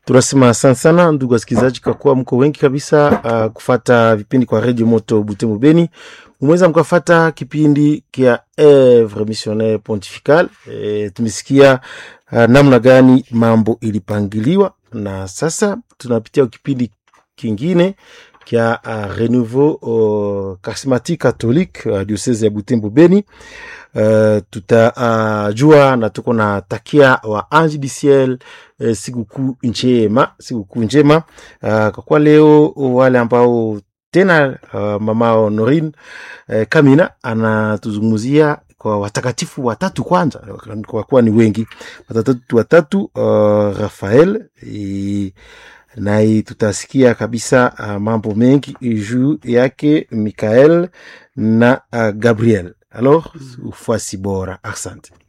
tunasema asante sana ndugu wasikilizaji, kwa kuwa mko wengi kabisa uh, kufata vipindi kwa Radio Moto Butembo Beni. Umeweza mkafata kipindi kia Evre Missionnaire Pontifical. E, tumesikia uh, namna gani mambo ilipangiliwa, na sasa tunapitia kipindi kingine kia uh, Renouveau uh, Charismatique Catholique uh, diocese ya Butembo Beni. Uh, tutajua uh, na tuko na takia wa Ange du Ciel uh, sikukuu njema, sikukuu njema uh, kwa kuwa leo wale ambao tena uh, mama Honorine uh, Kamina anatuzungumzia kwa watakatifu watatu kwanza, kwa kuwa ni wengi watakatifu watatu uh, Rafael e, naye tutasikia kabisa uh, mambo mengi juu yake Mikael na uh, Gabriel. Alors, ufuasi bora. Asante.